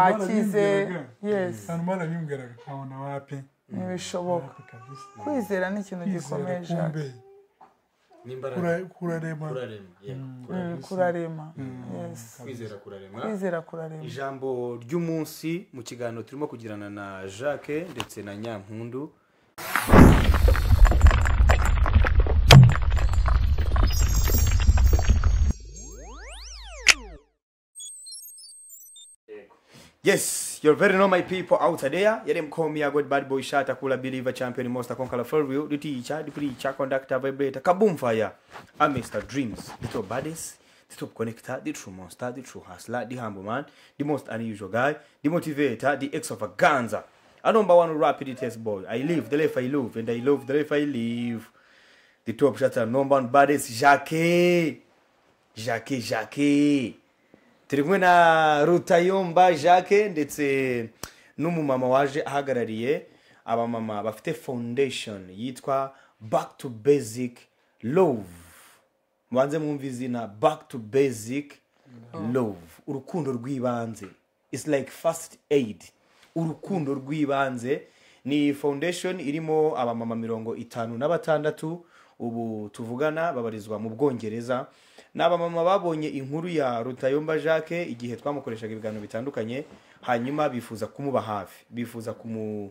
wakize yesi hanyuma arabimubwiraga nkabona wapi ntibishoboka kwizera ni ikintu kwizera gikomeje kumbe n'imbaraga kura- kurarema kurarema yeah, kurarema. Mm, kurarema yesi kwizera kurarema kwizera kurarema ijambo ry'umunsi mu kiganiro turimo kugirana na jacques ndetse na nyampundu Yes, you're very normal people out there. Yet them call me a good bad boy shot, a cooler believer, champion, monster, conqueror, for real, the teacher, the preacher, conductor, vibrator, kaboom fire. I'm Mr. Dreams, the top baddest, the top connector, the true monster, the true hustler, the humble man, the most unusual guy, the motivator, the extravaganza. I number one rapid test boy. I live the life I live, and I love the life I live. The top shutter, number one baddest, Jackie. Jackie, Jackie. turi kumwe na rutayomba jacques ndetse n'umumama waje ahagarariye abamama bafite foundation yitwa back to basic love mubanze mwumva izina back to basic love urukundo rw'ibanze its like first aid urukundo rw'ibanze ni foundation irimo abamama mirongo itanu na batandatu ubu tuvugana babarizwa mu bwongereza ni abamama babonye inkuru ya rutayomba jacques igihe twamukoreshaga ibiganiro bitandukanye hanyuma bifuza kumuba hafi bifuza kumu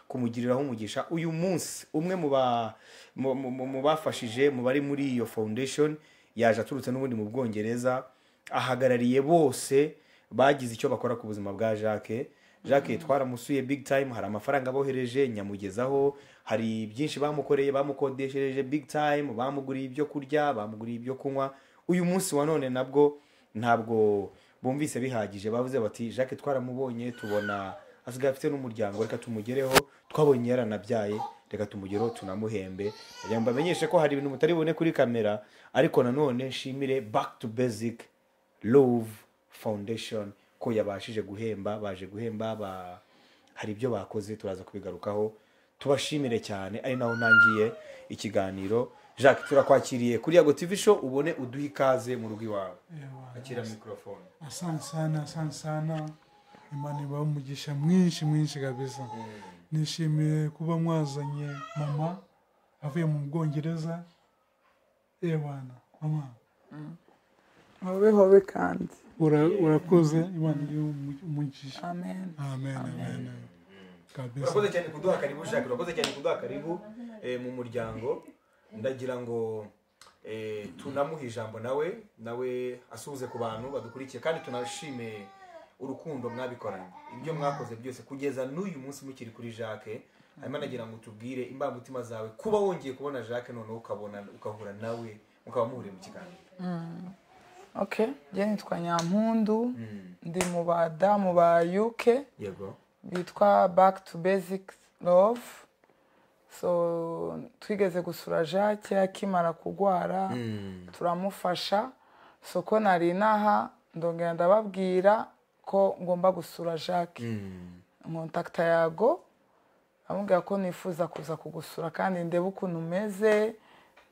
kumugiriraho umugisha uyu munsi umwe mu ba- mu- mu- mu- mu bafashije mu bari muri iyo foundation yaje aturutse n'ubundi mu bwongereza ahagarariye bose bagize icyo bakora ku buzima bwa jacques jacques twaramusuye big time hari amafaranga abohereje nyamugezaho hari byinshi bamukoreye bamukodeshereje big time bamuguriye ibyo kurya bamuguriye ibyo kunywa uyu munsi wa none nabwo ntabwo bumvise bihagije bavuze bati jacques twaramubonye tubona asigaye afite n'umuryango reka tumugereho twabonye yaranabyaye reka tumugereho tunamuhembe kugira ngo bamenyeshe ko hari ibintu mutari bubone kuri kamera ariko nanone nshimire back to basic love foundation ko yabashije guhemba baje guhemba ba hari ibyo bakoze turaza kubigarukaho tubashimire cyane ari naho ntangiye ikiganiro jacques turakwakiriye kuri yago tv show ubone uduhe ikaze mu rugo iwawe Ewa. akira mikorofone asante sana asante sana imana ibaha umugisha mwinshi mwinshi kabisa nishimiye kuba mwazanye mama avuye mu bwongereza ebana mama hobe hobe kandi ura- urakoze imana ibahe umu- umugisha amen amen amen kabisa urakoze cyane kuduha karibu jacques urakoze cyane kuduha karibu eh, mu muryango ndagira ngo eh, tunamuhe ijambo nawe nawe asuhuze ku bantu badukurikiye kandi tunashime urukundo mwabikoranye ibyo mwakoze byose kugeza n'uyu munsi mukiri kuri jacques hanyuma nagira ngo tubwire imbamutima zawe kuba wongeye kubona jacques noneho ukabona ukahura nawe mukaba muhuriye mu kiganiro okay njye nitwa nyampundu ndi mu badamu ba yuke yego bitwa back to basic love so twigeze gusura jacques akimara kurwara turamufasha so ko nari inaha ndongera ndababwira ko ngomba gusura jacques nkontakita yago amubwira ko nifuza kuza kugusura kandi ndebe ukuntu umeze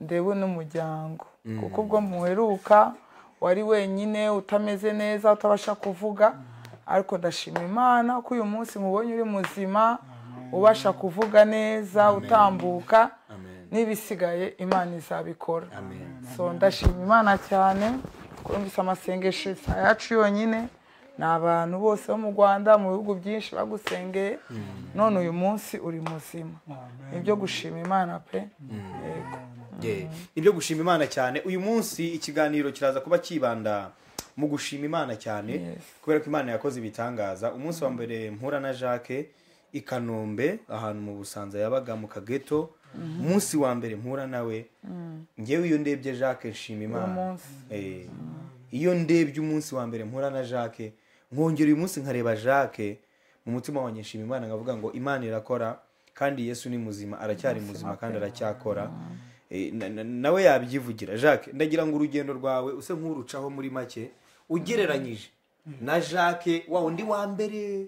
ndebe n'umuryango kuko ubwo muheruka wari wenyine utameze neza utabasha kuvuga ariko ndashima imana ko uyu munsi mubonye uri muzima ubasha kuvuga neza utambuka n'ibisigaye imana izabikora so ndashima imana cyane ko numvise amasengesho si ayacu yonyine ni abantu bose bo mu rwanda mu bihugu byinshi bagusengeye none uyu munsi uri muzima Amen. nibyo gushima imana pe yego Yeah. nibyo gushima imana cyane uyu munsi ikiganiro kiraza kuba cyibanda mu gushima imana cyane kubera ko imana yakoze ibitangaza umunsi wa mbere mpura na jacques i kanombe ahantu mu busanza yabaga mu kageto umunsi wa mbere mpura nawe ngewe iyo ndebye jacques nshima imana munsi. Eh, iyo ndebye umunsi wa mbere mpura na jacques nkongera uyu munsi nkareba jacques mu mutima wanjye nshima imana nkavuga ngo imana irakora kandi yesu ni muzima aracyari muzima kandi aracyakora Eh, na- na- nawe yabyivugira jacques ndagira ngo urugendo rwawe use nk'urucaho muri make ugereranyije na jacques wa wundi wa mbere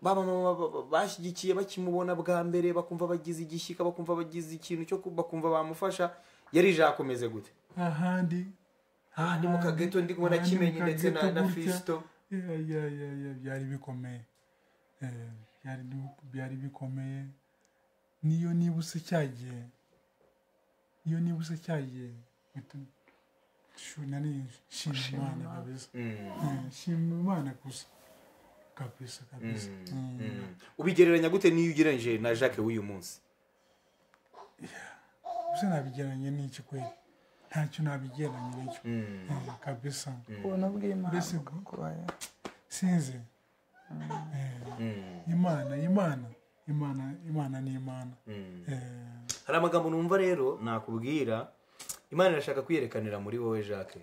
bamama bashyigikiye bakimubona bwa mbere bakumva bagize igishyika bakumva bagize ikintu cyo ku- bakumva bamufasha yari jacques umeze gute ahandi aha ni mu kageto ndi kubona ahandi mu kimenyi ndetse na kageto na gutya. fisito yeah, yeah, yeah, yeah, byari bikomeye Eh, byari bi- byari bikomeye niyo nibuse cyagiye iyo nibuse cyagiye bitu- shu- nani shima imana kabisa Eh, shima imana gusa kabisa kabisa Mm. ubigereranya gute n'iyo ugereranyije na jacques w'uyu munsi gusa nabigeranye n'iki kweli ntacyo nabigeranye n'icyo Eh, kabisa ubuntu bw'imana Mbese ubwo? bukubaya sinzi Eh, imana imana imana imana ni imana Eh, hari amagambo numva rero nakubwira imana irashaka kwiyerekanira muri wowe jacques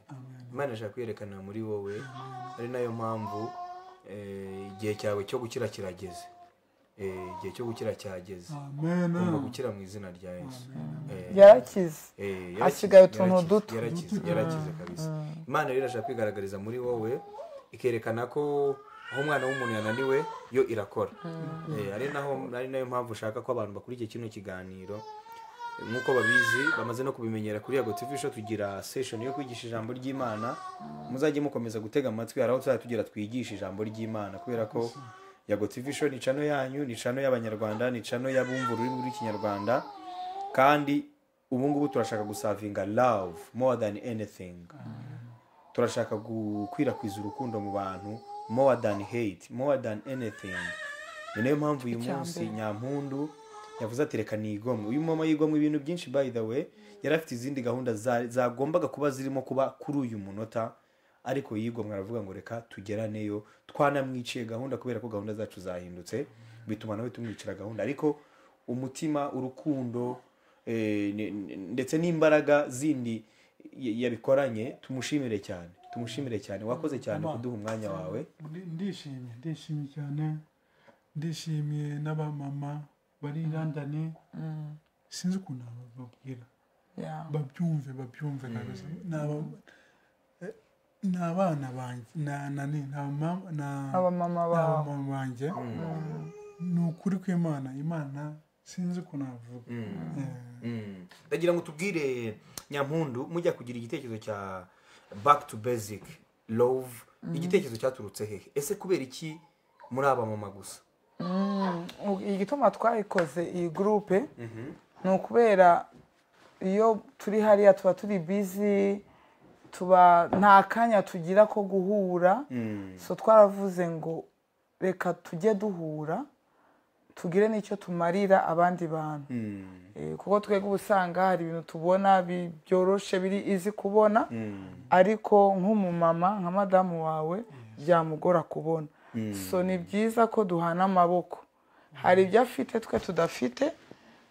imana irashaka kwiyerekanira muri wowe ari nayo mpamvu eh, igihe cyawe cyo gukira kirageze Eh, igihe cyo gukira cyageze amen ugomba gukira mu izina rya yesu Eh, yarakize Eh, Hasigaye yarakize, utuntu yarakize, duto. yarakize yarakize kabisa imana rero irashaka kwigaragariza muri wowe ikerekana ko aho umwana w'umuntu yananiwe yo irakora Eh, ari naho ari nayo mpamvu ushaka ko abantu bakurikira kino kiganiro Eh, nk'uko babizi bamaze no kubimenyera kuri yago tv show tugira session yo kwigisha ijambo ry'imana muzajye mukomeza gutega amatwi hari aho tuzajya tugira twigisha ijambo ry'imana kubera ko yago tv show ni cano yanyu ni cano y'abanyarwanda ni cano y'abumva ururimi rw'ikinyarwanda kandi ubu ngubu turashaka gusavinga love more than anything turashaka gukwirakwiza urukundo mu bantu more than hate more than anything ni nayo mpamvu uyu munsi Icyambere. nyampundu yavuze ati reka nigomwe uyu mama yigomwe ibintu byinshi by the way yari afite izindi gahunda za- zagombaga kuba zirimo kuba kuri uyu munota ariko yigomwe aravuga ngo reka tugeraneyo twanamwiciye gahunda kubera ko gahunda zacu zahindutse bituma nawe tumwicira gahunda ariko umutima urukundo eh, ne- ne- ndetse n'imbaraga zindi y- yabikoranye tumushimire cyane tumushimire cyane wakoze cyane kuduha umwanya wawe Ndi- ndishimye ndishimye cyane ndishimiye n'abamama bari i london sinzi ukuntu bababwira Yeah. babyumve babyumve kabisa Ni aba- eh, ni abana banjye na- na ni- ni abama- na- abamama ni bawe abamama banjye ni ukuri kw'imana imana sinzi ukuntu navuga Eh, ndagira ngo tubwire nyampundu mujya kugira igitekerezo cya back to basic love igitekerezo cyaturutse hehe ese kubera iki muri aba mama gusa Ubu- igituma twayikoze iyi gurupe ni ukubera iyo turi hariya tuba turi bizi tuba nta kanya tugira ko guhura so twaravuze ngo reka tujye duhura tugire n'icyo tumarira abandi bantu Eh, kuko twebwe uba usanga hari ibintu tubona bi- byoroshe biri izi kubona ariko nk'umumama nka madamu wawe byamugora kubona so ni byiza ko duhana amaboko hari ibyo afite twe tudafite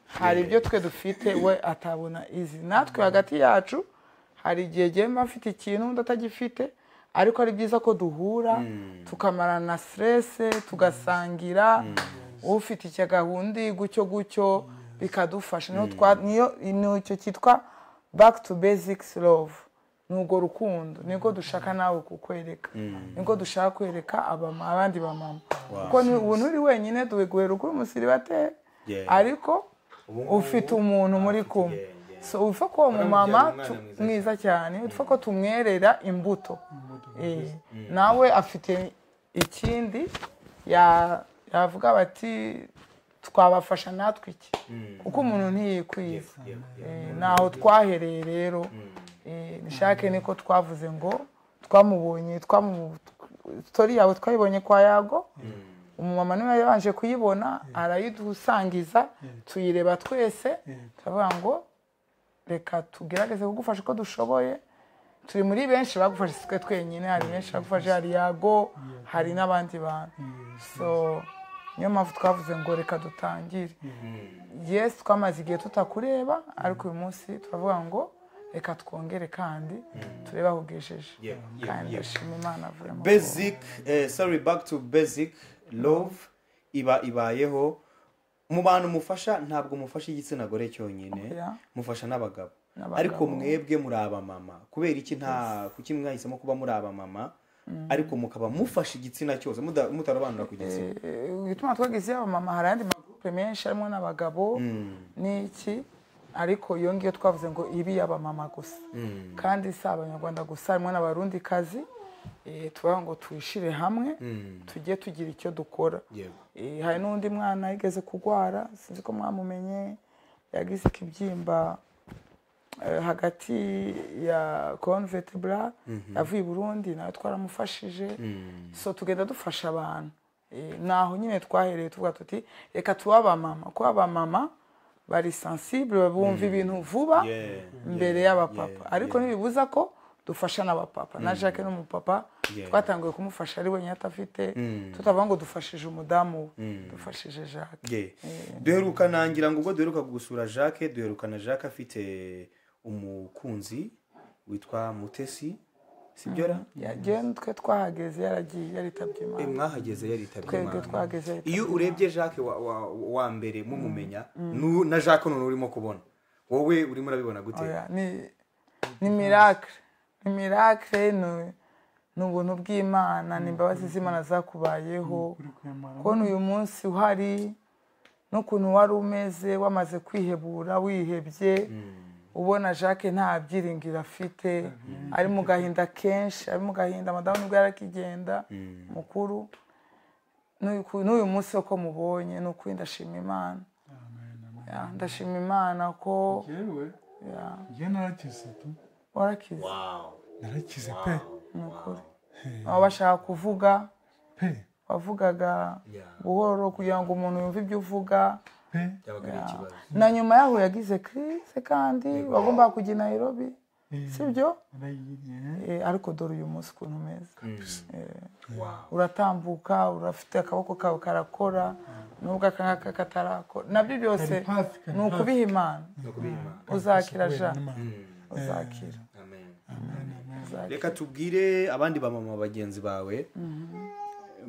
hari ibyo twe dufite we atabona izi natwe hagati yacu hari igihe gihema afite ikintu undi atagifite ariko ari byiza ko duhura tukamarana na siterese tugasangira ufite icyo gahunda gutyo gutyo bikadufasha niyo twa niyo ni icyo cyitwa back to basics love ni urwo rukundo niko dushaka nawe kukwereka niko dushaka kwereka abama- abandi bamama kuko ni ubuntu uri wenyine duhiguhera ukuri umusiribateri Yeah. ariko ufite umuntu muri kumwe so upfa ko uwo mumama umwana tu- mwiza mwiza cyane upfa ko tumwerera imbuto Eh, nawe afite ikindi ya- yavuga bati twabafasha natwe iki kuko umuntu ntiyikwiza Eh, ntaho twahereye rero Eh, nishake niko twavuze ngo twamubonye twamu- story yawe twayibonye kwa yago umumama niwe yabanje kuyibona arayidusangiza tuyireba twese turavuga ngo reka tugerageze kugufasha uko dushoboye turi muri benshi bagufashe si twe twenyine hari benshi bagufashe hari yago hari n'abandi bantu so niyo mpamvu twavuze ngo reka dutangire yes twamaze igihe tutakureba ariko uyu munsi turavuga ngo reka twongere kandi turebe aho ugejeje Yeah, yeah, kandi yeah. ndashima imana avuye mu basic eh, sorry back to basic love iba ibayeho mu bantu mufasha ntabwo mufasha igitsina gore cyonyine Yeah. mufasha n'abagabo N'abagabo. ariko mwebwe muri abamama kubera iki nta kuki mwahisemo kuba muri abamama ariko mukaba mufasha igitsina cyose muda- mutarobanura ku gitsina Eh, ibituma twagize yaba mama hari andi magurupe menshi harimo n'abagabo n'iki ariko iyo ngiyo twavuze ngo ibi yaba mama gusa kandi si abanyarwanda gusa harimo n'abarundikazi eh, tuvuga ngo tuyishire hamwe tujye tugira icyo dukora yego Eh, hari n'undi mwana yigeze kurwara sinzi ko mwamumenye yagize ikibyimba eh, hagati ya convetebra yavuye i burundi nawe twaramufashije so tugenda dufasha abantu Eh, naho nyine twahereye tuvuga tuti reka tuwe abamama kuko abamama bari sensible bumva ibintu vuba Yeah, mbere yeah, y'abapapa yeah, ariko ntibibuza ko dufasha n'abapapa na jacques n'umupapa Yeah. twatangiye kumufasha ari wenyine atafite tutavuga ngo dufashije umudamu we dufashije jacques ye duheruka nangira ngo ubwo duheruka gusura jacques duherukana jacques afite umukunzi witwa mutesi sibyo ra yagiye twe twahageze yaragiye yaritabye Eh, imana mwahageze yaritabye twebwe imana twahageze yaritabye iyo urebye jacques wa, wa, wa mbere mumumenya nu- na jacques none urimo kubona wowe urimo urabibona gute Oya, ni ni miracle ni miracle ni ni ubuntu bw'imana ni imbabazi z'imana zakubayeho kuri kwemera kubona uyu munsi uhari n'ukuntu wari umeze wamaze kwihebura wihebye ubona jacques nta byiringiro afite ari mu gahinda kenshi ari mu gahinda madamu nibwo yari akigenda mukuru N'uyu- n'uyu munsi uko mubonye ni ukuri ndashima imana amen amen Ya, ndashima imana ko yewe ya, njye narakize tu warakize Wow. narakize pe ni ukuri baba bashaka kuvuga pe wavugaga Yeah. buhoro kugira ngo umuntu yumve ibyo uvuga pe byabaga ari ikibazo na nyuma yaho yagize kirise kandi bagombaga kujya i nairobi sibyo narayigiye Eh, ariko dore uyu munsi ukuntu umeze Wow. uratambuka urafite akaboko kawe karakora nubwo akangaka katarakora nabyo byose Kari hafi, kari ni ukubiha imana uzakira ja uzakira Amen. uzakira. reka tubwire abandi bamama bagenzi bawe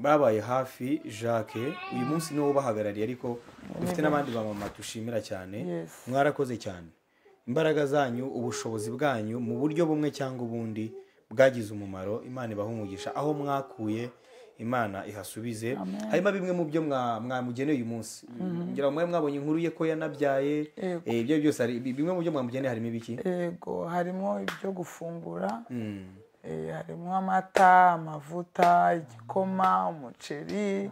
babaye hafi jacques uyu munsi niwo ubahagarariye ariko dufite n'abandi bamama dushimira cyane Yes. mwarakoze cyane imbaraga zanyu ubushobozi bwanyu mu buryo bumwe cyangwa ubundi bwagize umumaro imana ibaha umugisha aho mwakuye imana ihasubize harimo bimwe mu byo mwa- mwamugeneye uyu munsi ngira ngo mwari mwabonye inkuru ye ko yanabyaye Yego. eh, ibyo byose hari- bimwe mu byo mwamugeneye harimo ibiki yego harimo ibyo gufungura Mm. Eh, harimo amata amavuta igikoma umuceri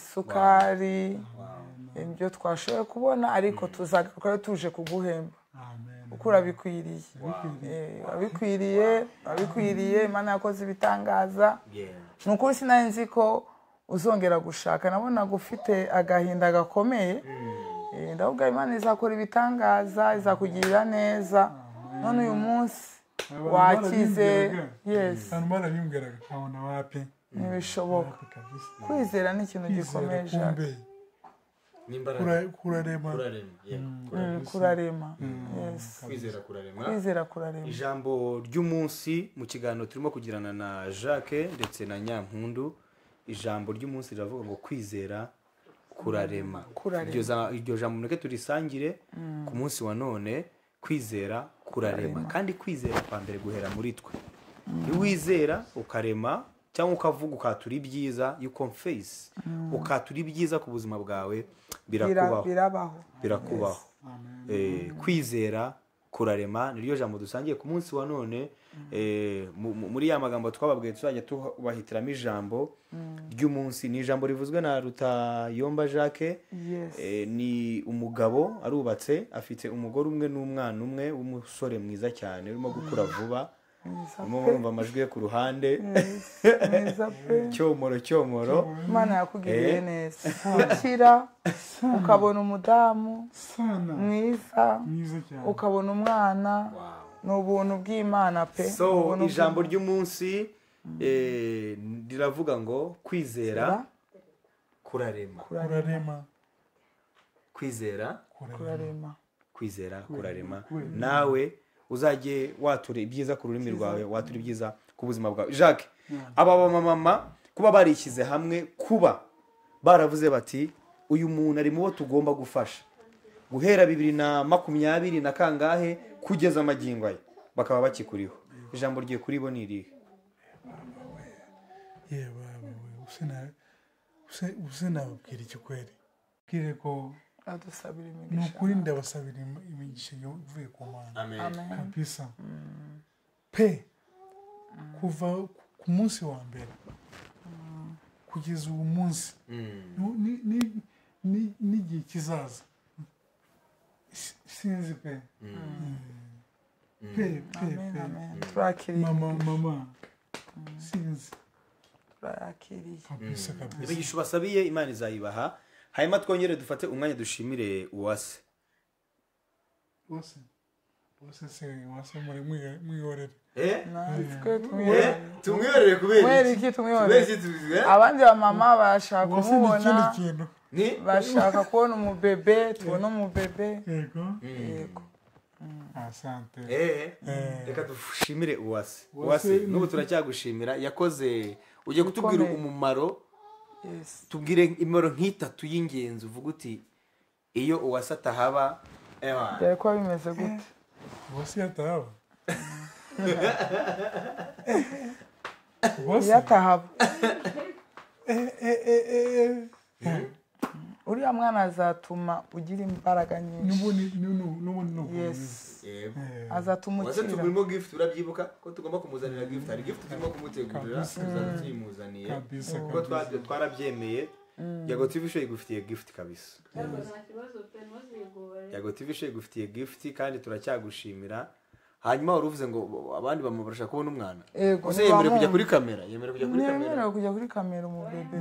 isukari ibyo twashoboye kubona ariko tuzagarukayo tuje kuguhemba amen kuko urabikwiriye Eh, urabikwiriye urabikwiriye imana yakoze ibitangaza Yeah. ni ukuri sinari nzi ko uzongera gushaka nabonaga ufite agahinda gakomeye Eh, ndavuga imana izakora ibitangaza izakugirira neza none uyu munsi Abantu wakize barabimbwiraga. yes abantu barabimbwiraga nkabona wapi ntibishoboka wapi kabisa kwizera ni ikintu kwizera gikomeye Jacques. kumbe n'imbaraga kura- kurarema kurarema yego Mm, kurarema yes kwizera kurarema kwizera kurarema ijambo ry'umunsi mu kiganiro turimo kugirana na jacques ndetse na nyampundu ijambo ry'umunsi riravuga ngo kwizera kurarema Kurarema. iryo za- iryo jambo mureke turisangire ku munsi wa none kwizera kurarema kandi kwizera kwa mbere guhera muri twe iyo wizera ukarema cyangwa ukavuga ukatura ibyiza you confess ukatura ibyiza ku buzima bwawe Bira- birakubaho birabaho birakubaho Eh, kwizera kurarema niryo jambo dusangiye ku munsi wa none eh, mu- mu- muri ya magambo twababwiye tuzajya tubahitiramo ijambo ry'umunsi ni ijambo rivuzwe na rutayomba jacques Yes. Eh, ni umugabo arubatse afite umugore umwe n'umwana umwe w'umusore mwiza cyane urimo gukura vuba mwiza urimo pe urumva amajwi ye ku ruhande Yes, mwiza pe cyomoro cyomoro imana yakugiriye neza ukira ukabona umudamu sana mwiza mwiza cyane ukabona umwana ni ubuntu bw'imana pe Ni so ubuntu ijambo bw'Imana. ry'umunsi eh, riravuga ngo kwizera kurarema kurarema kwizera kurarema kwizera kurarema nawe uzajye watura ibyiza ku rurimi rwawe watura ibyiza ku buzima bwawe jacques aba bamama kuba barishyize hamwe kuba baravuze bati uyu muntu ari mu bo tugomba gufasha guhera bibiri na makumyabiri na kangahe kugeza amagingo aye bakaba bakikuriho ijambo rye kuri bo ni irihe ye baba we usena use- usenababwira iki kweli bwire ko adusabira ni imigisha ukuri ndabasabira im- imigisha ivuye ku mana amen amen kabisa pe kuva ku munsi wa mbere kugeza ubu munsi Nu- ni- ni- ni- n'igihe kizaza Si- sinzi pe pe pe amen pe amen turakiriye mama mama sinzi turayakiriye kabisa kabisa imigisha ubasabiye imana izayibaha hanyuma twongere dufate umwanya dushimire uwase wose wose se wase muri mwiyo- mwihorere natwe tumwihorere tumwiyorere kubera kubera iki iki kubera tumwihorere iki tuzi- eh? abandi bamama bashaka wase ni ikindi kumubona kintu ni bashaka kubona umubebe tubona umubebe yego yego asante Eh, reka dushimire uwase uwase n'ubu turacyagushimira yakoze ugiye kutubwira Bikomeye. umumaro yes tubwire imimaro nk'itatu y'ingenzi uvuga uti iyo uwase atahaba ewa, byari kuba bimeze gute wase yatahaba wase yatahaba eh, eh, eh, eh, eh. uriya mwana azatuma ugira imbaraga nyinshi n'ubundi n'ubu- n'ubundi ni ubumenyi. yes yego. Eh, azatuma uwase ukira tugurimo gift urabyibuka ko tugomba kumuzanira gift hari gift turimo kumutegurira Kabisa. tuzaba tuyimuzaniye Kabisa, kuko twa- twarabyemeye yago tv show igufitiye gift kabisa yago tv show igufitiye gift kandi turacyagushimira hanyuma wari uvuze ngo abandi bamubasha kubona umwana Yego, gusa yemerewe kujya ntibamwumva. kuri kamera yemerewe kujya kuri kamera ntiyemerewe kujya kuri kamera umubebe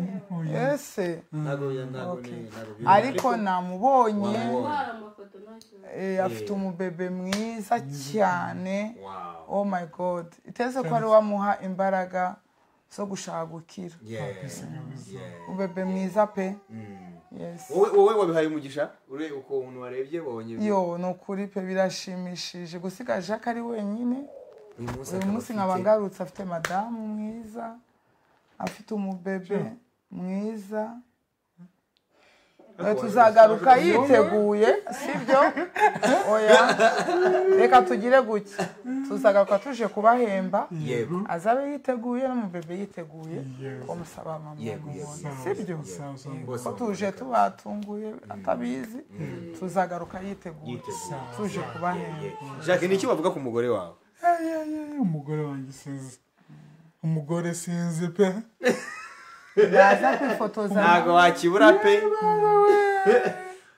ese ntabwo ntabwo ni Okay. ntabwo ariko namubonye Wamubonye. eh, afite umubebe mwiza cyane Wow. oh my god iteze ko ari wamuha imbaraga zo gushaka gukira Yeah. Yeah. umubebe mwiza pe Mm. yes wowe wowe wabihaye umugisha ureba ukuntu warebye wabonye yo ni ukuri pe birashimishije gusiga jacques ari wenyine uyu munsi uyu akaba munsi afite- nkaba ngarutse afite madamu mwiza afite umubebe mwiza Eh, tuzagaruka yiteguye sibyo oya reka tugire gutya tuzagaruka tuje kubahemba yego azabe yiteguye n'umubebe yiteguye Yes. bamusaba mama Yego, yego, mubona yego, sibyo yego, yego. Bose ko tuje baboneka. tubatunguye atabizi tuzagaruka yiteguye Yiteguye. tuje kubahemba jacques ni iki wavuga ku mugore wawe eh, eh, eh, umugore wanjye sinzi umugore sinzi pe baza kwifotoza ntabwo wakibura pe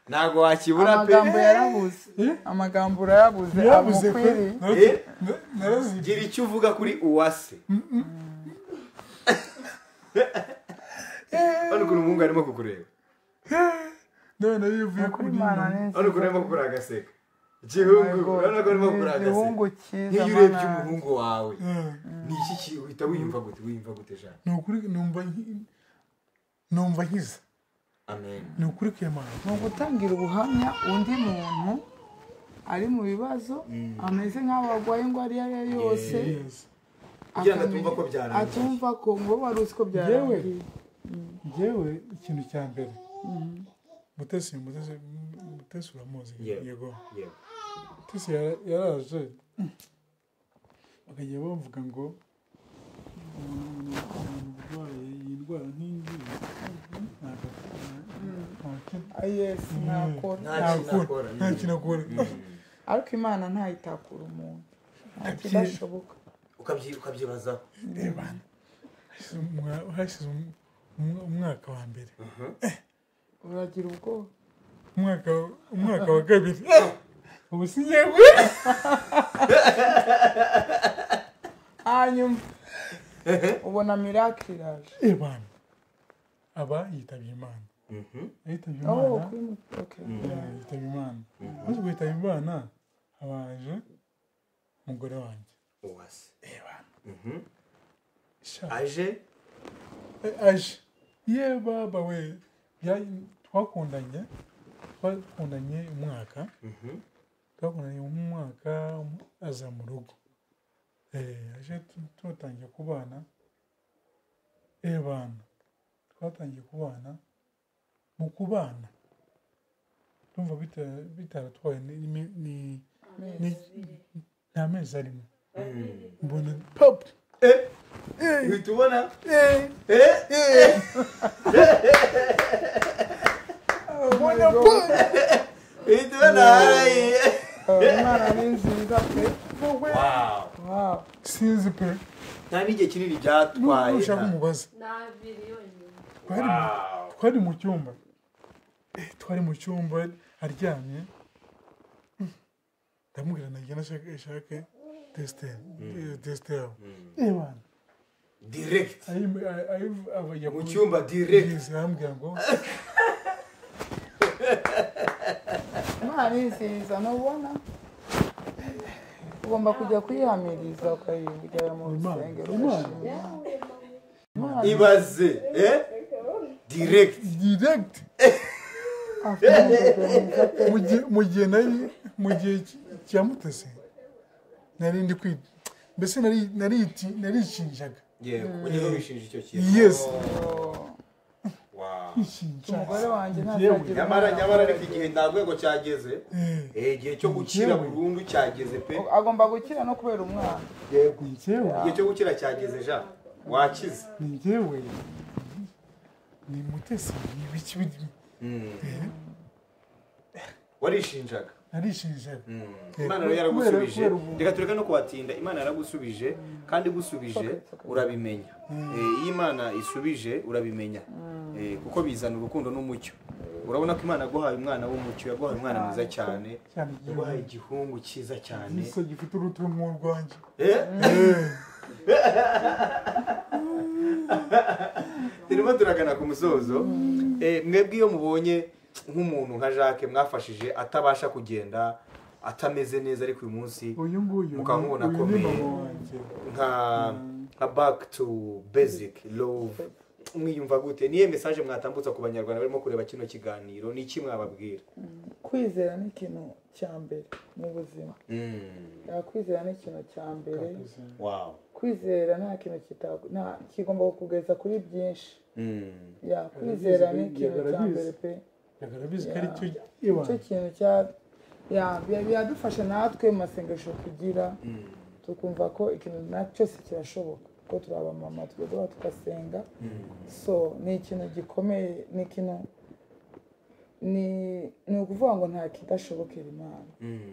ntabwo wakibura pe amagambo yarabuze amagambo urayabuze yabuze pe amukwiri Nara- Eh? na- narazi gira icyo uvuga kuri uwase hano ukuntu umuhungu arimo kukureba none yivuye kuri kuri imana nyina. ni hano ukuntu arimo kukuri agaseka igihungu urabona ko arimo kukuri agaseka igihungu cyiza nk'iyo urebye mana. umuhungu wawe Eh, ni iki ki- uhita wiyumva gute wiyumva gute jacques ni ukuri numva nki- numva nkiza amen ni ukuri kwemana ni ugutangira ubuhamya undi muntu ari mu bibazo ameze nk'aho arwaye indwara iyo ari yo yose Yes. kugira ngo akamenya- atumva ko byarangiye. atumva ko ngo wari uzi ko yewe byarangiye yewe ikintu cya mbere mutesi mutesi mutesi uramuzi Yego. yego yego mutesi yara- yaraje bakajya bavuga ngo umuntu umuntu urwaye iyi ndwara nk'ingiyi ntabwo nta- Ah, yes nakora Nta nta- kintu akora, nta kintu akora ariko imana ntayitakura umuntu nta kidashoboka Ukabyi- ukabyibazaho Hashize umwa- hashize um- umwa- umwaka wa mbere uragira ubwoba umwaka umwaka wa kabiri ubu si yewe hanyuma ubona miracle iraje Eh, bana aba yitabye imana yitabye oh imana kuri mu- okay yitaba imana maze guhitaba imana habanje umugore wanjye uwase Sha, aje eh, aje ye baba we bya- twakundanye twakundanye umwaka twakundanye umwaka um- aza mu rugo Eh, aje tu- tutangiye kubana eh bana twatangiye kubana mu kubana tumva bita- bitaratwaye ni- ni- ni- ni- nta mezi arimo mbona papa Eh, uhita ubona Eh, mbona papa uhita ubona haraye Eh, imana ni nziza pe Wow. wow sinzi pe nta n'igihe kinini byatwaye ushaka nta- umubaza n'abiri yonyine twari mu- twari mu cyumba Eh, twari mu cyumba aryamye Mm. ndamubwira nagira nashake ishake desiteri desiteri yawe ebana direct mu mu cyumba direct arambwira ngo imana izihiza ntubona ugomba kujya kuyihamiriza ukayigera mu Imana, rusengero Imana. ugashima. ibaze eh direct direct Afite umugabo mwiza pe. mu gihe- mu gihe nari mu gihe ki- cya mutesi nari ndi kwi mbese nari- nariti- narikinjaga yego ujye wishinja icyo kintu Yes. Oh, Wow. kwikinja umugore wanjye Yewe. ntazagira nyamara nyamara ariko igihe nta rwego cyageze Eh, eh, igihe cyo gukira burundu cyageze pe agomba gukira no kubera umwana yego ni njyewe igihe cyo gukira cyageze ja wakize ni njyewe ni mutesi ni ibiki biri- warishinjaga narishinjaga Eh, imana rero kubera- yaragusubije kubera ubu- reka tureke no kubatinda imana yaragusubije kandi igusubije urabimenya Eh, iyo imana isubije urabimenya Eh, kuko bizana urukundo n'umucyo urabona ko imana yaguhaye umwana w'umucyo yaguhaye umwana mwiza cyane cyane yaguhaye igihe igihungu cyiza cyane igiso gifite uruti rw'urwanjye Eh? Eh, turimo turagana ku musozo Eh, mwebwe iyo mubonye nk'umuntu nka jacques mwafashije atabasha kugenda atameze neza ariko uyu munsi uyu nguyu Mukamubona uyu ni akomeye. mama wanjye nka nka back to basic love mwiyumva gute niye message mwatambutsa ku banyarwanda barimo kureba kino kiganiro ni iki mwababwira kwizera ni ikintu cya mbere mu buzima kwizera ni ikintu cya mbere wow kwizera nta kintu kita- nta- kigomba kukugeza kuri byinshi Mm. Ya, kwizera ni Barabizi, ikintu cya barabizi. mbere pe bigaragaza ko Yeah. ari cyo nicyo ibanga kintu cya ya bi- biradufasha natwe mu masengesho tugira tukumva ko ikintu nacyo si kirashoboka ko turi abamama tugadoba tugasenga so ni ikintu gikomeye ni ikintu ni ni ukuvuga ngo nta kidashobokera imana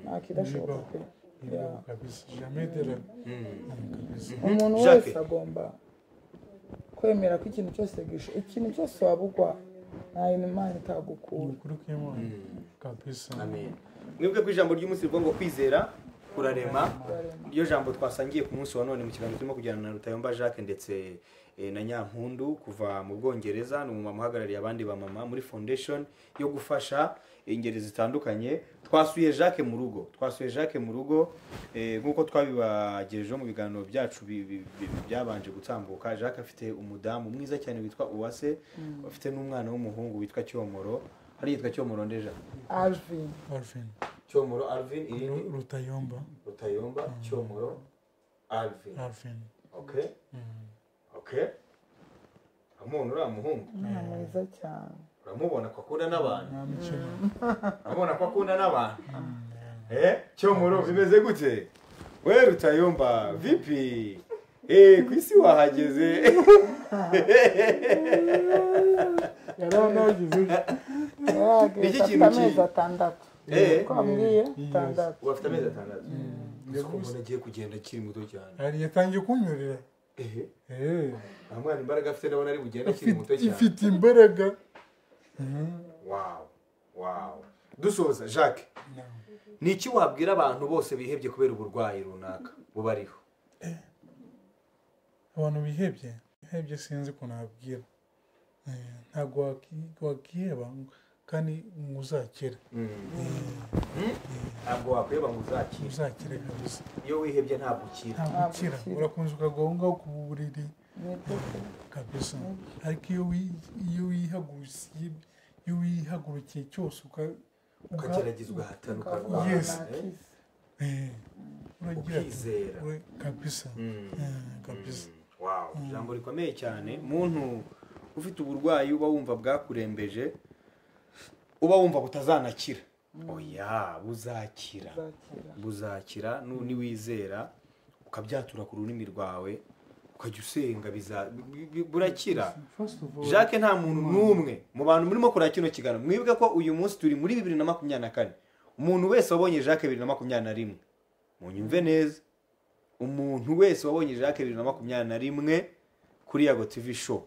nta kidashoboka pe Ya. Ibibaho kabisa jamais de la kabisa umuntu Jacques. wese agomba kwemera ko ikintu cyose gisho ikintu cyose waba ugwa nta yindi imana itagukura ukuri kw'imana kabisa amen mwebwe ku ijambo ry'umunsi rivuga ngo kwizera kurarema iryo jambo twasangiye ku munsi wa none mu kiganiro turimo kujyana na Rutayomba Jacques ndetse eh, na Nyampundu kuva mu Bwongereza ni umumama uhagarariye abandi bamama muri foundation yo gufasha ingeri zitandukanye twasuye Jacques mu rugo twasuye Jacques mu rugo eh, nk'uko twabibagejejeho mu biganiro byacu bi- bi- bi- byabanje gutambuka Jacques afite umudamu mwiza cyane witwa Uwase afite n'umwana w'umuhungu witwa Cyomoro hari yitwa Cyomoro ndeja alvin Alvin Cyomoro Alvin Ru- Rutayomba Rutayomba Cyomoro Alvin Alvin okay okay amuntu uriya muhungu umwana mwiza cyane uramubona ko akunda n'abantu nta mikino uramubona ko akunda n'abantu eh cyo muro bimeze gute we rutayomba vipi eh ku isi wahageze yari anawugize Niki yarahageze afite kintu ki- amezi atandatu Eh. twambwiye Mm. atandatu ubu afite amezi atandatu gusa uko umuntu agiye kugenda akiri muto cyane yari yatangiye kunyorera eh Eh, nta mwana imbaraga afite ndabona ari bugende akiri muto ifite- cyane ifite imbaraga wow wow dusoza jacques No. ni iki wabwira abantu bose bihebye kubera uburwayi runaka bubariho abantu bihebye bihebye sinzi ukuntu wabwira Eh, ntabwo waki- wakiheba kandi uzakira ntabwo wakweba ngo uzakire uzakira kabisa iyo wihebye ntabwo ukira ntabwo ukira urakunze ukagahungaho ku buriri ni byo pe. kabisa ariko iyo wi- iyo wihagurukiye iyo wihagurukiye cyose uka- uka- ukagerageza ugahatana Ukavuga ukarwana Yes. nta eh? kizi. eh, uragira ati, ukizera we- kabisa Eh, kabisa wow ijambo rikomeye cyane muntu ufite uburwayi uba wumva bwakurembeje uba wumva butazanakira oya buzakira Uzakira. buzakira nu- niwizera ukabyatura ku rurimi rwawe ukajya usenga biza- bi- bi- burakira First of all, jacques nta muntu n'umwe mu bantu murimo kureba kino kiganiro mwibuke ko uyu munsi turi muri bibiri na makumyabiri na kane umuntu wese wabonye jacques bibiri na makumyabiri na rimwe munyumve neza umuntu wese wabonye jacques bibiri na makumyabiri na rimwe kuri yago tv show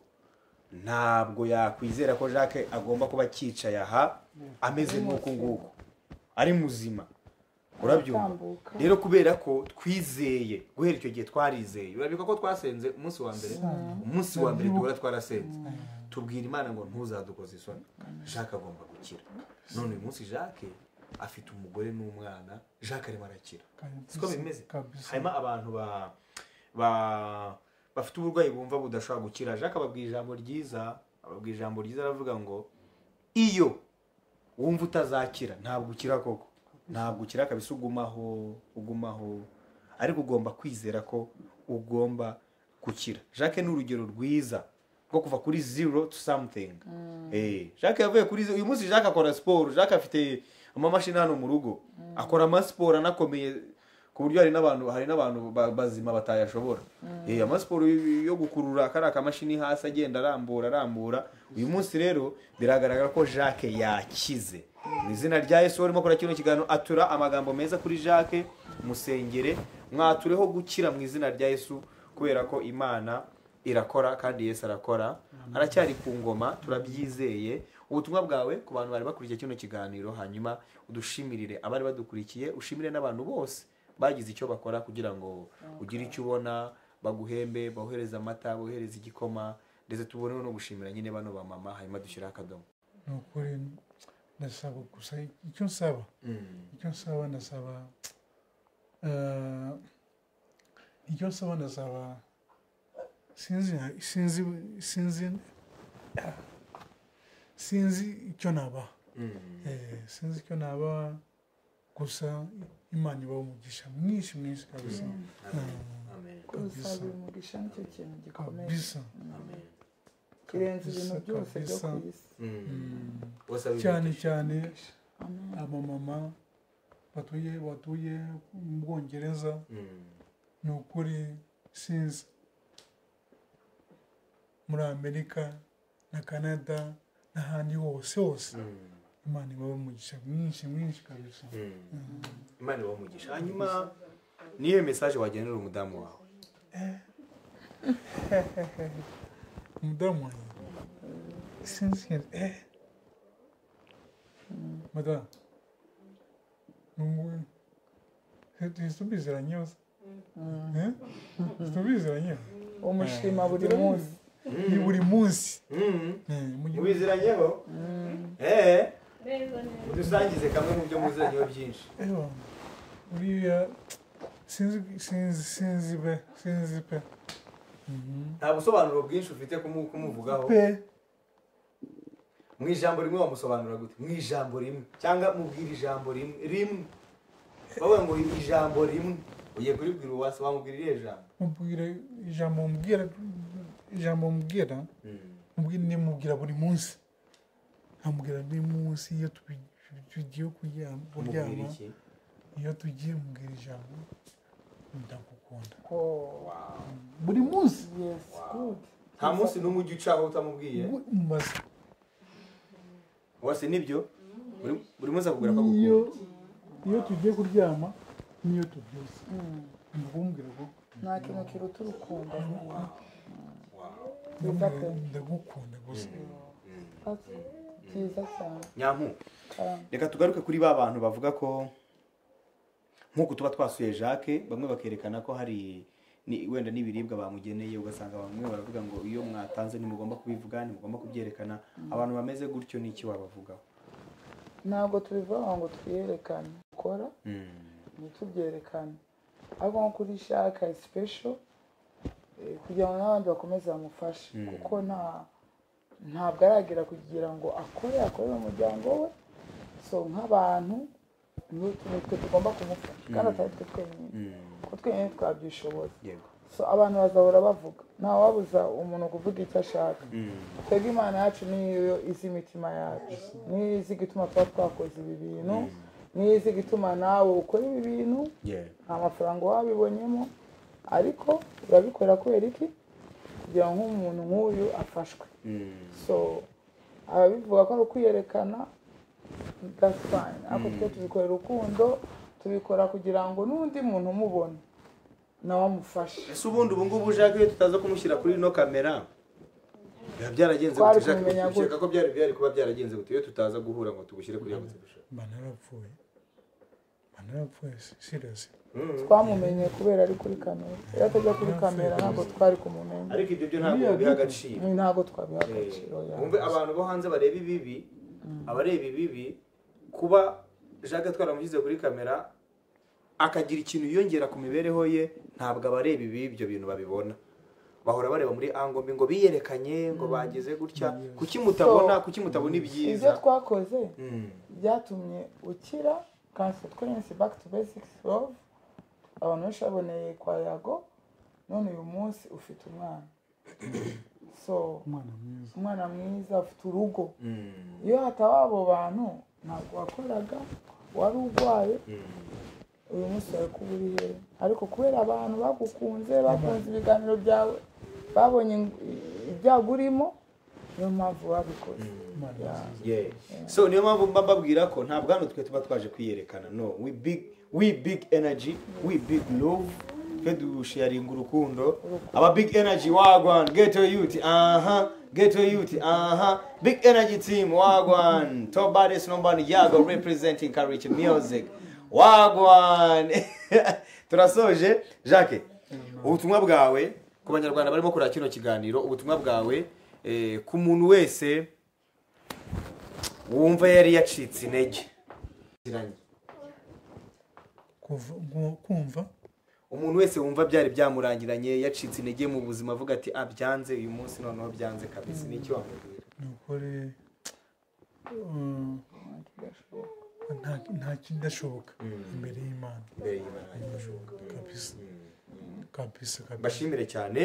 ntabwo yakwizera ko jacques agomba kuba acyicaye aha ameze nk'uku nguku ari muzima urabyumva Aratambuka. rero kubera ko twizeye guhera icyo gihe twarizeye urabibuka ko twasenze umunsi wa mbere umunsi wa mbere duhora twarasenze tubwira imana ngo ntuzadukoze isoni jacques agomba gukira none uyu munsi jacques afite umugore n'umwana jacques arimo arakira siko bimeze Kabisa. harimo abantu ba- ba- bafite uburwayi bumva budashobora gukira jacques ababwira ijambo ryiza ababwira ijambo ryiza aravuga ngo iyo wumva utazakira ntabwo ukira koko ntabwo ukira kabisa ugumaho ugumaho ariko ugomba kwizera ko ugomba gukira jacques ni urugero rwiza rwo kuva kuri zero to something Eh, jacques yavuye kuri zero uyu munsi jacques akora siporo jacques afite amamashini hano mu rugo akora amasiporo anakomeye ku buryo hari n'abantu hari n'abantu ba- bazima batayashobora Eh, amasiporo y- yo gukurura kariya kamashini hasi agenda arambura arambura uyu munsi rero biragaragara ko jacques yakize mu izina rya yesu urimo kora kino kiganiro atura amagambo meza kuri jacques musengere mwatureho gukira mu izina rya yesu kubera ko imana irakora kandi yesu arakora aracyari ku ngoma turabyizeye ubutumwa bwawe ku bantu bari bakurikiye kino kiganiro hanyuma udushimirire abari badukurikiye ushimire n'abantu bose bagize icyo bakora kugira ngo ugire icyo ubona baguhembe bohereze amata bohereze igikoma ndetse tuboneho no gushimira nyine bano ba mama hanyuma dushyiraho akadomo ni ukuri ndasaba gusa icyo nsaba icyo nsaba ndasaba eh, icyo nsaba ndasaba sinzi sinzi sinzi sinzi icyo naba sinzi icyo naba gusa imana ibaho umugisha mwinshi mwinshi kabisa gusaba umugisha nicyo kintu gikomeye kabisa kirenze ibintu byose byo kabisa. ku isi cyane cyane abamama batuye batuye mu bwongereza ni ukuri sinzi muri amerika na canada n'ahandi hose hose imana ibaho umugisha mwinshi mwinshi kabisa imana ibaho umugisha hanyuma niyo mesaje wagenera umudamu wawe umudamu wanjye sinzi ikintu eh madamu nungu tubiziranye hose Eh? tubiziranye umushima buri munsi ni buri munsi Eh, mujye- mubiziranyeho eee neza neza udusangize kamwe mu byo muziranyeho byinshi Ewa, uriya sinzi sinzi sinzi pe sinzi pe nta busobanuro bwinshi ufite kumu- kumuvugaho pe mu ijambo rimwe wamusobanura gute mu ijambo rimwe cyangwa mubwira ijambo rimwe rimwe bavuga ngo ijambo rimwe ugiye kuribwira uwase wamubwira iriya jambo mubwira ijambo mubwira ijambo mubwira mubwira ndimubwira buri munsi amubwira buri munsi iyo tubi- tugiye kuryama umubwira kuryama iki iyo tugiye mubwira ijambo ndagukunda Oh, buri munsi yes, good. nta munsi n'umwe ujya ucaho utamubwiye ubu mumaze uwase nibyo Buri- buri munsi akubwira ko iyo agukunda iyo tugiye kuryama niyo tubyutse ndakubwira ko nta kintu kiruta urukundo Wow. byiza pe ndagukunda gusa That's good. byiza cyane nyamu Karamba. reka tugaruke kuri ba bantu bavuga ko nk'uku tuba twasuye jacques bamwe bakerekana ko hari ni- wenda n'ibiribwa bamugeneye ugasanga bamwe baravuga ngo iyo mwatanze ntimugomba kubivuga ntimugomba kubyerekana abantu bameze gutyo n'iki wabavugaho ntabwo tubivuga ngo twiyerekane ukora ntitubyerekane ariko nko kuri shaka sipesho kugira ngo n'abandi bakomeze bamufashe kuko nta ntabwo aragera kugira ngo akore akorere umuryango we so nk'abantu ni twe tugomba kumufasha kandi atari twe twenyine kuko twenyine twabyishoboye yego so abantu bazahora bavuga ntawabuza umuntu kuvuga icyo ashaka twebwe imana yacu niyo izi imitima yacu niyo izi igituma tuba twakoze ibi bintu niyo izi igituma nawe ukora ibi bintu yego nta mafaranga wabibonyemo ariko urabikora kubera iki kugira ngo nk'umuntu nk'uyu afashwe so ababivuga ko ari ukwiyerekana that's fine ariko twe tubikora urukundo tubikora kugira ngo n'undi muntu umubone nawamufashe ese ubundi ubu ngubu ujage iyo tutaza kumushyira kuri ino kamera biba byaragenze Twari gute Jacques? kumenya gute? ukeka ko byari byari kuba byaragenze gute iyo tutaza guhura ngo tugushyire kuri iyo nzu mbana yarapfuye mbana yarapfuye siriyasi twamumenye kubera ari kuri kamera iyo atajya kuri kamera ntabwo twari kumumenya ariko ibyo byo ntabwo biha agaciro ntabwo twabiha Eh, agaciro ya wumve abantu bo hanze bareba ibibi abareba ibibi kuba jacques twaramushyize kuri kamera akagira ikintu yiyongera ku mibereho ye ntabwo abareba ibi ibyo bintu babibona bahora bareba muri ango mbi ngo biyerekanye ngo bagize gutya kuki mutabona kuki mutabona ibyo ibyiza twakoze Mm. byatumye ukira kansi twensi back to basics love abantu benshi baboneye kwa yago none uyu munsi ufite umwana so umwana mwiza umwana mwiza ufite urugo Mm. iyo hataba abo bantu ntabwo wakoraga wari urwaye uyu munsi wari kuba uri hehe ariko kubera abantu bagukunze bakunze ibiganiro byawe babonye ing- ibyago urimo niyo mpamvu babikoze Imana Yeah. Yeah. so niyo mpamvu mba mbabwira ko ntabwo hano twe tuba twaje kwiyerekana no we big we big energy we big love twe dusharinga urukundo aba big energy wagwan get your youth aha get your youth aha big energy team wagwan top baddest number one, yago representing courage music wagwan turasoje jacques ubutumwa bwawe ku banyarwanda barimo kureba kino kiganiro ubutumwa bwawe eh, ku muntu wese wumva yari yacitse intege Kuva- gu- kumva umuntu wese wumva byari byamurangiranye yacitse intege mu buzima avuga ati ah byanze uyu munsi noneho byanze kabisa ni icyo wamubwira ni ukuri um, nta- nta kidashoboka imbere y'imana mbere y'Imana ntibashoboka. kabisa kabisa kabisa mbashimire cyane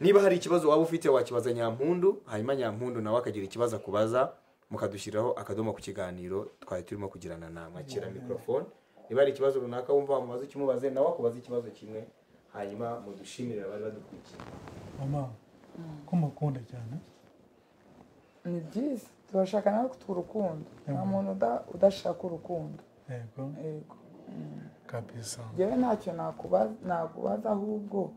niba hari ikibazo waba ufite wakibaza nyampundu hanyuma nyampundu nawe akagira ikibazo akubaza mukadushyiraho akadomo ku kiganiro twari turimo kugirana na mwakira mikorofone niba hari ikibazo runaka wumva wamubaza ukimubaze nawe akubaze ikibazo kimwe hanyuma mudushimire abari badukurikiye mama ko mukunda cyane ni byiza turashaka nawe kutwa urukundo nta muntu uda- udashaka urukundo yego yego Mm. kabisa njyewe ntacyo nakuba- nakubaza ahubwo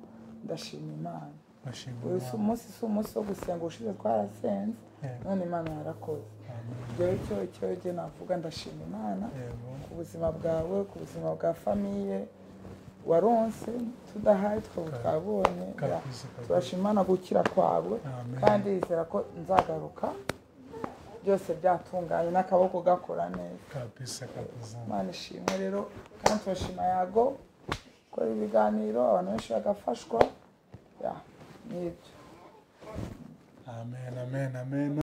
ndashima imana bashimira uyu si Imana. umunsi si umunsi wo gusenga ushize twarasenze yego none imana yarakoze Amen. njyewe icyo icyo njye navuga ndashima imana yego ku buzima bwawe ku buzima bwa famiye waronse tudahaye twaba twabonye ya. kabisa kabisa turashima imana gukira kwawe Amen. kandi yizera ko nzagaruka byose byatunganye n'akaboko gakora neza kabisa kabisa imana ishimwe rero kandi turashima yago gukora ibiganiro abantu benshi bagafashwa ya, ni ibyo amen amen amen